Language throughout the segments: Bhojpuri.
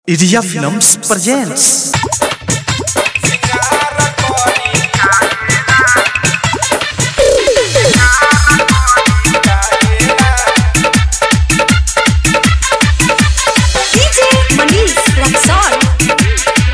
Iria Films presents DJ Manish Luxor.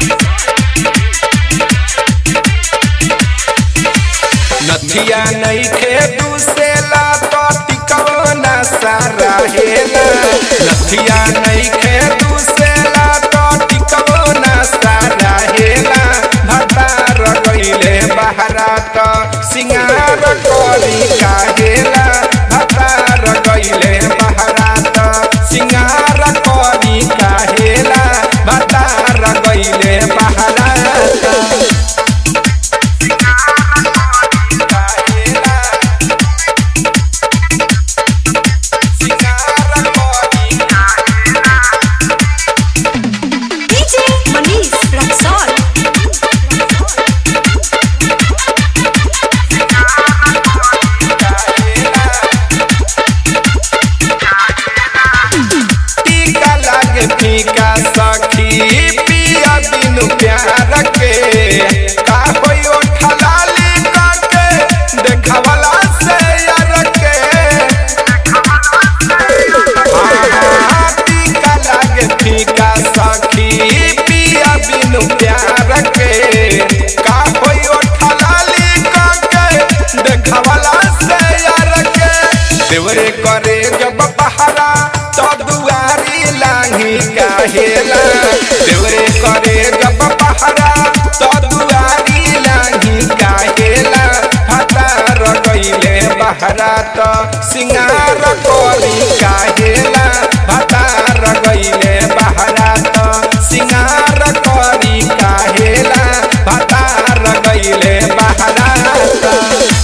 नथिया नइखे दुसेला तो टिकवना सारा हेला नथिया नइखे दुसेला तो टिकवना सारा हेला भतार गइले बहरा तो सिंगार करी काहेला भतार गइले बहरा तो सिंगार करी काहेला भतार गइले बहरा तो DJ Manish Luxor. टीका लागे फीका सखी पिया बिनु प्यार के का होई ओठा लाली काके देखावला से यार के हाँ, टीका लागे फीका सखी पिया बिनु प्यार के का होई ओठा लाली काके देखावला से यार के देवरे करे जब पहरा तो दुआरी लांगी काहेला देवरे करे जब पहरा तो दुआरी लांगी काहेला हतार गइले बहरा तो सिंगार करी काहेला हतार गइले बहरा तो सिंगार करी काहेला हतार गइले बहरा तो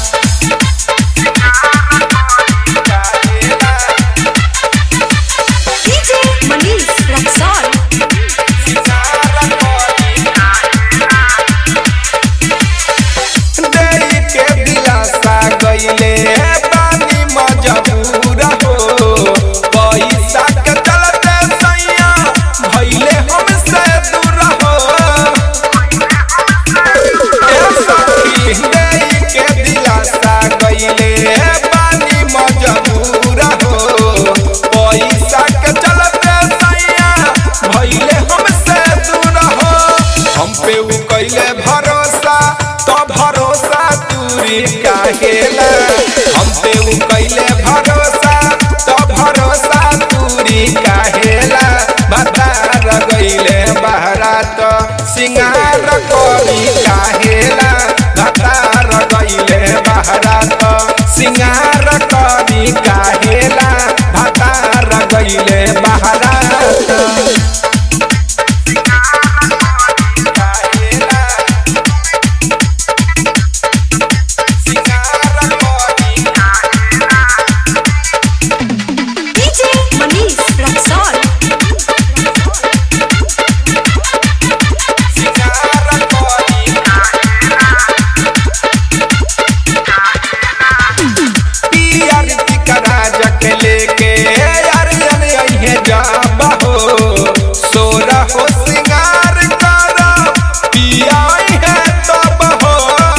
DJ Manish Luxor. देई के दिलासा गइले पानी मजबूर हो पैसा के चलते सैया भइले हमसे दूर हो ए सखी देई के दिलासा गइले पानी मजबूर हो पैसा के चलते सैया भइले हमसे दूर हो हम पे उ कइले भरोसा तो भरोसा दूरी काहेला हम पे उ कइले भरोसा तो भरोसा दूरी काहेला बतार गइले बहरा तो सिंगार करी काहेला बतार गइले बहरा तो सिंगार करी काहेला बतार गइले बहरा तो DJ Manish Luxor. पियर टिकरा जक लेके यार जन अइहे जाब हो सोरा हो सिंगार कर पिया है तब हो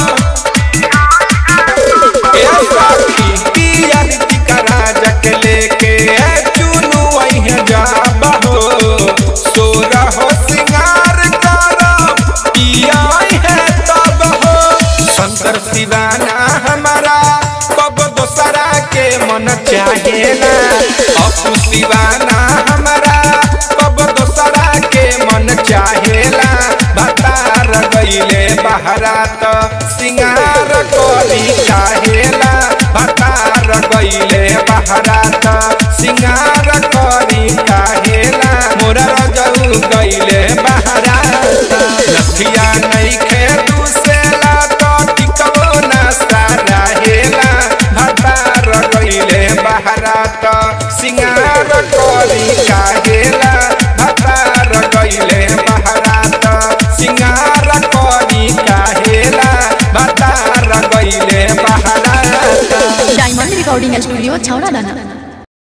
ए सखी पियर टिकरा जक लेके चुनु अइहे जाब हो सोरा हो सिंगार कर पिया है तब हो शंकर शिवाना हमारा कब दोसरा के मन चाहेला अपू शिवाना हमारा कब दोसरा के मन चाहेला बतार गइले बहरा तो सिंगार करी काहेला बतार गइले बहरा तो सिंगार करी काहेला मोरा रजऊ गइले बहरा तो लखिया नइखे दुसेला तो टिकबो ना सारा हेला भतार गइले बहरा तो सिंगार करी काहेला भतार गइले बहरा तो सिंगार करी काहेला भतार गइले बहरा तो डायमंड रिकॉर्डिंग स्टूडियो छौड़ा दाना